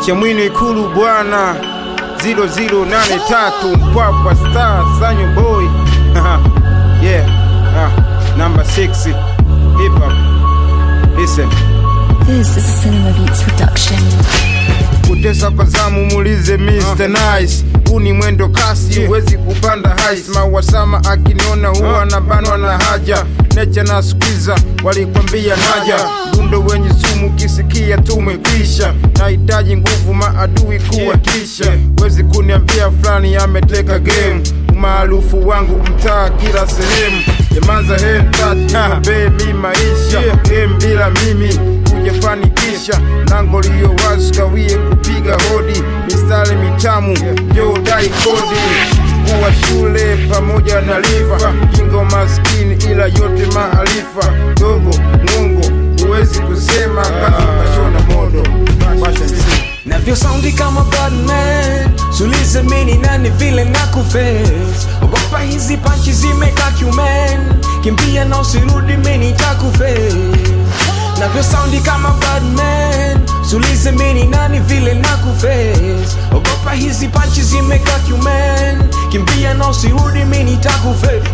Chamwino Ikulu bwana 0083 Mpwapwa Star Sanyo Boy yeah ah, number 6 hip hop listen This is a Cinema Beats production. kutesa kwa zamu muulize Mr. Nice huu ni mwendo kasi huwezi kupanda hais mawasama akiniona huwa anabanwa na haja necha na skwiza walikwambia naja dundo wenye sumu kisikia tumekwisha nahitaji nguvu maadui kuwatisha wezi kuniambia fulani ameteka game umaarufu wangu mtaa kila sehemu jamanza hemtatiombee mi maisha game bila mimi kujafanikisha lango liyo wazi kawie kupiga hodi mistari mitamu yo dai kodi kuwa shule pamoja na lifa kingo maskini ila yote maarifa dogo mwongo huwezi kusema kazi kashona modo Basha MC. navyo saundi kama badman sulize mini nani vile na kuface ogopa hizi panchi zimeka cuman kimbia na usirudi mini takuface navyo saundi kama badman sulize mini nani vile na kuface ogopa hizi panchi zimeka cuman kimbia na usirudi mini takuface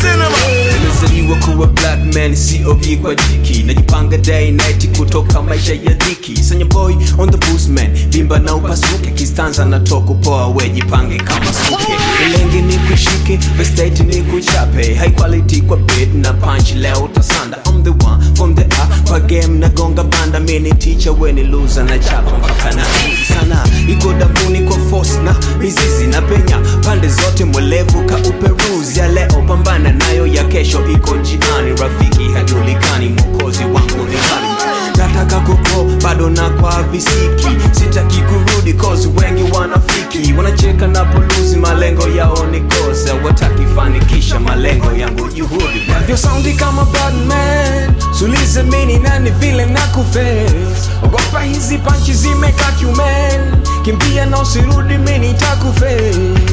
nimezaliwa kuwa black man cob kwa jiki najipanga day night kutoka maisha ya dhiki sanya boy on the boost man vimba na upasuke kistanza na toko poa we jipange kama suke ilenge ni kushike vestate ni kuchape high quality kwa bit na punch leo utasanda I'm the one from the A kwa game na gonga banda mini teacher we ni loser na chapa mpaka na hizi sana iko dabuni kwa force na mizizi na penya pande zote mwelevu ka uperuzi ya leo pambana nayo ya kesho iko njiani rafiki hajulikani mwokozi wangu ni nani nataka kuko bado na kwa visiki sitaki kurudi cause wengi wanafiki wanacheka na poluzi malengo yao ni kosa wataki fanikisha malengo yangu juhudi navyo saundi kama badman sulize mini nani vile na kuface ogopa hizi panchi zimeka cuman kimbia na usirudi mini takuface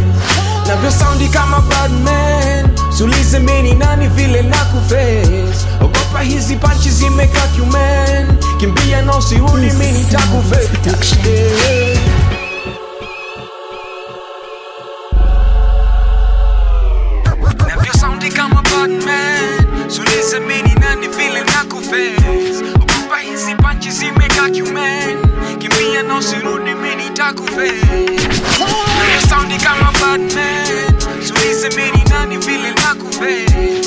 navyo saundi kama badman sulize mini nani vile na kuface ogopa hizi panchi zimeka cuman kimbia na usirudi mini takuface yeah. navyo saundi kama badman sulize mini nani vile na kuface ogopa hizi panchi zimeka cuman kimbia na usirudi mini takuface navyo saundi kama badman sulize mini nani vile na kuface